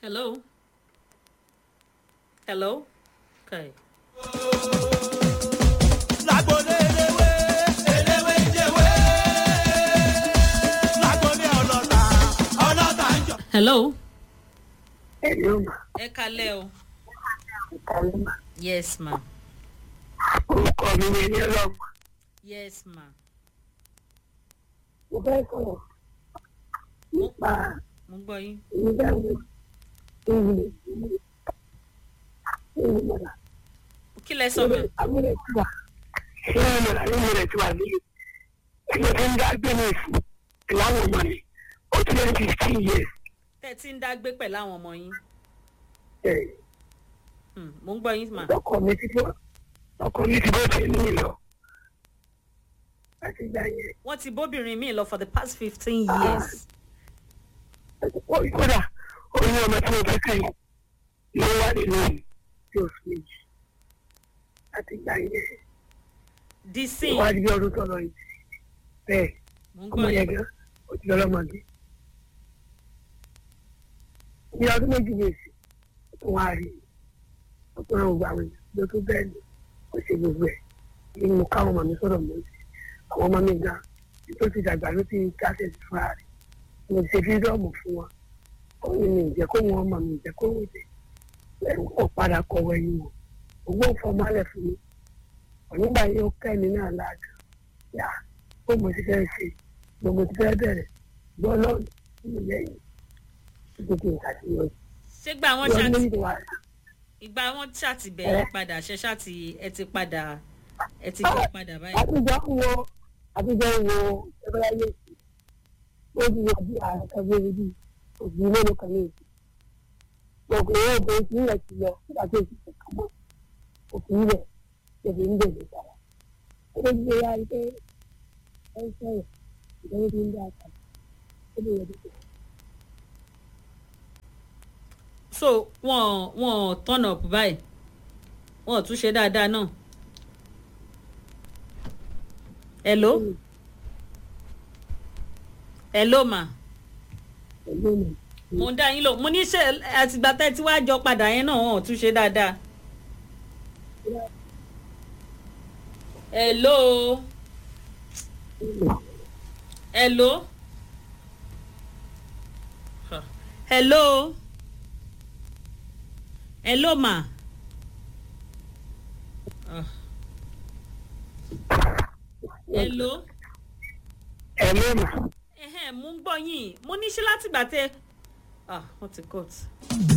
Hello? Hello? Okay. lágbolé eléwé eléwé jẹwé lágbolé ọlọ́ta ọlọ́ta ń jọ. Hello? Hello, ma. Ẹ kalẹ́ o. Ìkàlẹ́ ma. Yes, ma. Orúkọ mi ni ẹni ọlọ́mọ. Yes, ma. Mo fẹ́ sọ̀rọ̀ nípa Mo gbọ́ yín. ìdáhùn ìwé ìwé mọ̀lá. Kí lẹ sọ ma? Abúlé tí wà. Ìwé mọ̀lá ní ìwé rẹ̀ tí wà ní. Ẹni tí ń dá gbé ní ìfún ìláwọ̀ ọmọ mi. Ó ti lé ní fifteen years. Tẹ́ ẹ ti ń dá gbé pẹ̀lú àwọn ọmọ yín. Ẹ̀, Hmm, Mo ń gbọ́ yín ma. Ọkọ mi ti bọ́. Ọkọ mi ti bọ́ sí mi lọ. Láti gbà yẹn. Wọ́n ti bóbìnrin mi lọ for the past fifteen years. kódà oyún ọmọ tí mo fẹ́ kẹ́yìn ló wà nínú tí oṣù méjì láti gbà yẹn Disin. wá di ọdún tọ́lọ yìí bẹ́ẹ̀ Mo ń ọmọ gbọ́ yẹn yín. gan ó ti lọ́lọ́mọdé ní ọdún méjì ní èsì tó wá rí ó tó rán gbogbo àwọn èèyàn ló tó bẹ́ẹ̀ ni ó ṣe gbogbo ẹ̀ ní mo káwọn ọmọ mi sọ̀rọ̀ mọ́ sí àwọn ọmọ mi gan tó ti dàgbà ló ti káṣẹ̀ sí fúnra rẹ̀ mo ti ṣe fídọ́ọ̀mù fún wọn ó ní mi ìjẹ́ kó wọn ọmọ mi ìjẹ́ kó wọ́n jẹ ẹ̀rù kò padà kọ̀wé ẹ̀yìn wọn owó fọmọ́lẹ̀ fún mi nígbà yìí ó kẹ́ mi náà láàgà yá ó mo ti fẹ́ ṣe gbogbo ti fẹ́ bẹ̀rẹ̀ gbọ́ lọ́nà nínú lẹ́yìn gbogbo ìṣàṣeyọrí Ṣé gbà wọ́n ìwọ ṣáàtì méjì tó wà ìgbà wọ́n ṣáàtì bẹ̀rẹ̀ padà ṣe ṣáàtì ẹ ti padà ẹ ti gbé padà báyìí. àtijọ́ wo àtijọ́ wo ẹgbẹ́ ayé sí ó ti yọ bí ààrẹ kan bí ibi òbí mélòó kan ní èsì gbogbo ìwé òbí ti ń lẹ̀ sí lọ nígbà tó ti kàn mọ́ òfin ilẹ̀ tẹ̀lé ń bèèrè sára ó lè gbé ya pé ẹ ń sọ̀rọ̀ ìdánwò tó ń dá àtà ó lè yẹ dúpọ̀. so wọn wọn turn up báyìí wọn ò tún ṣe dáadáa náà. hello hello ma pẹ̀lú ọ̀nà mo ń dá yín lò mo ní ṣe àtìgbà tẹ́ tí wàá jọ padà yẹn náà wọn ò tún ṣe dáadáa. hello hello Huh. hello hello ma. Ah. hello ẹ̀ lónà. ẹ̀hẹ́n mo ń gbọ́ yín mo ní ṣe látìgbà tẹ́ ah wọ́n ti cut.